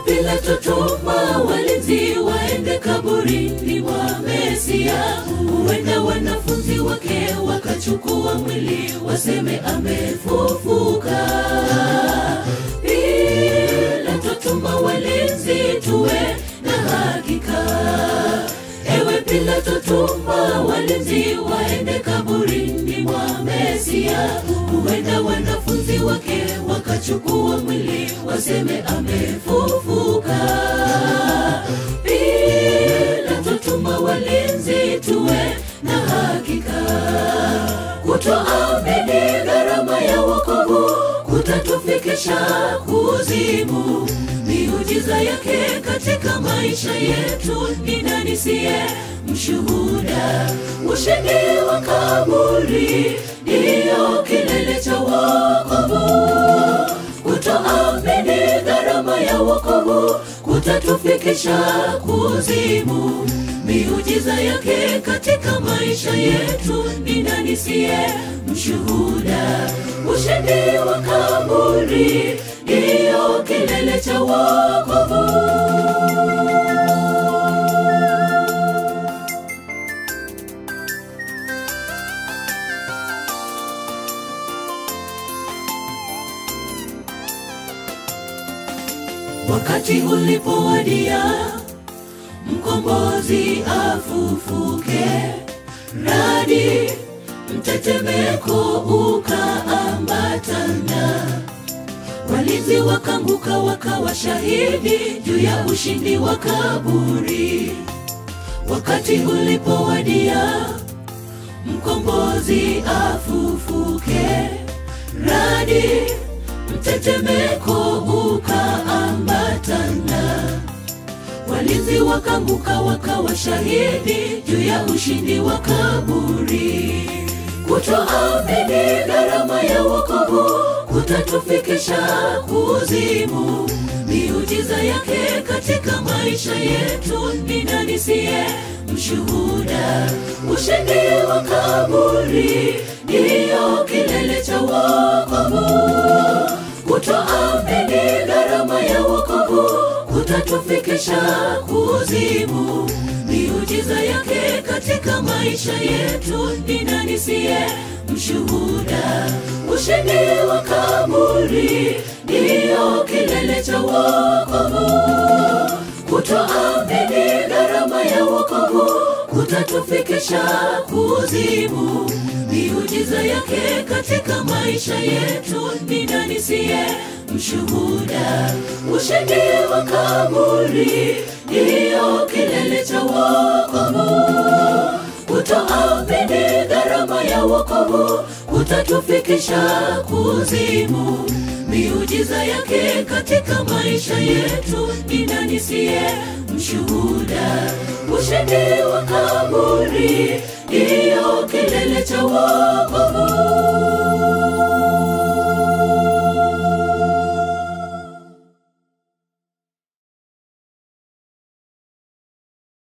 Pilato tuma walinzi waende kaburini mwa Mesia, huenda wanafunzi wake wakachukua mwili waseme amefufuka. Pilato tuma walinzi tuwe na hakika. Ewe Pilato tuma walinzi waende kaburini mwa Mesia, huenda wanafunzi wake wakachukua mwili waseme amefufuka. Pilato tuma walinzi tuwe na hakika. Kutoamini gharama ya wokovu kutatufikisha kuzimu. Miujiza yake katika maisha yetu ni nani siye mshuhuda? Ushindi wa kaburi ndiyo kilele cha wokovu. Kutoamini gharama ya wokovu kutatufikisha kuzimu. Miujiza yake katika maisha yetu ni nani siye mshuhuda? Ushindi wa kaburi ndiyo kilele cha wokovu. Wakati ulipowadia, mkombozi afufuke, radi mtetemeko ukaambatana, walinzi wakanguka wakawa shahidi juu ya ushindi wa kaburi. Wakati ulipowadia, mkombozi afufuke, radi mtetemeko ukaambatana, walinzi wakanguka wakawa shahidi juu ya ushindi wa kaburi. Kutoamini gharama ya wokovu kutatufikisha kuzimu. Miujiza yake katika maisha yetu ni nani siye mshuhuda? Ushindi wa kaburi ndiyo kilele cha wokovu. Kutoamini gharama ya wokovu kutatufikisha kuzimu. Miujiza yake katika maisha yetu ni nani siye mshuhuda? Ushindi wa kaburi ndiyo kilele cha wokovu. Kutoamini gharama ya wokovu kutatufikisha kuzimu. Miujiza yake katika maisha yetu ni nani siye mshuhuda? Ushindi wa kaburi ndiyo kilele cha wokovu. Kutoamini gharama ya wokovu kutatufikisha kuzimu. Miujiza yake katika maisha yetu ni nani siye mshuhuda? Ushindi wa kaburi